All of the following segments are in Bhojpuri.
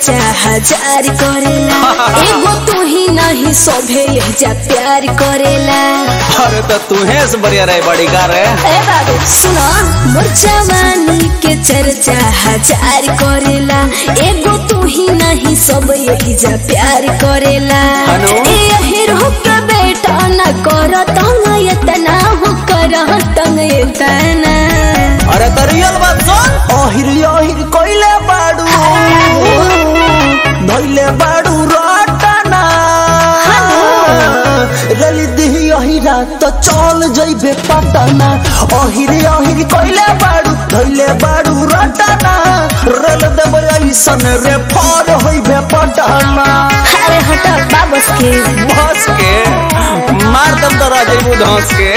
चर्चा हजार करेला एगो तू ही नहीं सोभे यही जा प्यार करेला अरे तो तुहे से बढ़िया रहे बड़ी का रे ए बाबू सुनो मोर जवानी के चर्चा हजार करेला एगो तू ही नहीं सब यही जा प्यार करेला हनु? ए हीरो के बेटा न कर तंग इतना हो कर तंग इतना अरे तो रियल बात सुन अहिर अहिर कइले बाडू धइले बाडू रटना रली दिही अहिरा त चल जइबे पटना अहिर अहिर कइले बाडू धइले बाडू रटना रल देबे ऐसन रे फर होइबे पटना अरे हटा बाबस के बस के मार दम तो राजेबू धंस के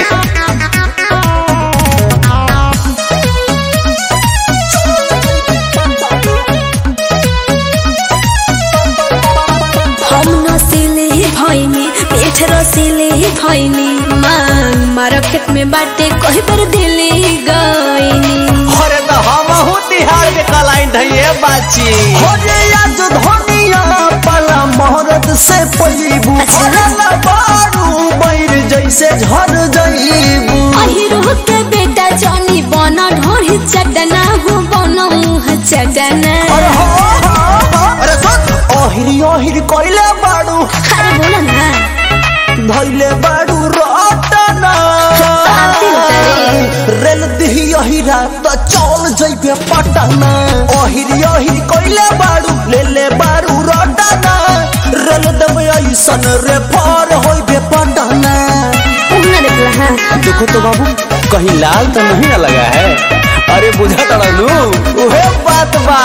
हम नसीले भइनी पेट रसीले भइनी मांग मार्केट में बाटे कहीं पर दिले गइनी अरे तो हम हूँ तिहार के कलाइन धइए बाची हो जे आज धनिया पला मोहरत से पलीबू अच्छा। भरला बाडू बैर जैसे झर जइबू अहिरो के बेटा जनी बना ढोरी चटना हो बना मुँह चटना अरे हो, हो, हो। अरे सुन अहिर अहिर कइले बाडू अरे बोला ना धइले बाडू रटना आरती उतारे। रेल दिही अहिरा त चल जइबे पटना अहिर अहिर कइले बाडू लेले बाडू रटना रेल देबे ऐसन रे पार होइबे पटना उन्हें देखला हाँ देखो तो बाबू कहीं लाल तो नहीं ना लगा है अरे बुझा तड़ा लू उहे बात बा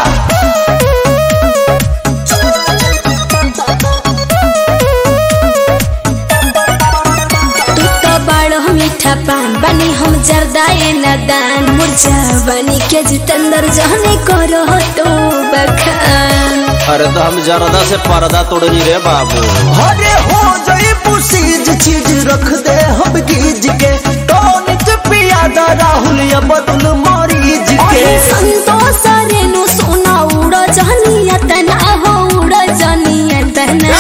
तू तो बड़ मीठा पान बनी हम जरदाए नदान मुरझा बनी के जितेंद्र जहने करो तो बखान अरे तो हम जरदा से पर्दा तोड़नी रे बाबू हरे हो जाई पुसीज चीज रख दे हम गीज के टॉनिक पियादा राहुल या बदल मरीज के अरे संतोष रेनु सोना उड़ जनिया तना हो उड़ जनिया तना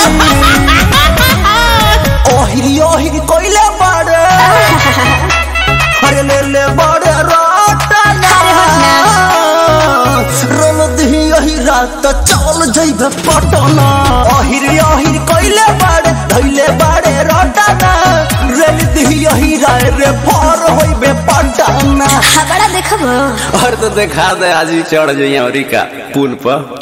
ओहिरी ओहिरी कोइले बाड़े हरे ले ले बाड़े राटना रोल दही यही रात चल जइबे पटना ओहिरी ओहिरी कोइले बाड़े धइले बाड़े राटना रेल दही यही राय रे फर होइबे पटना बड़ा देखबो और तो देखा दे आज ही चढ़ जाइए अमरीका पुल पर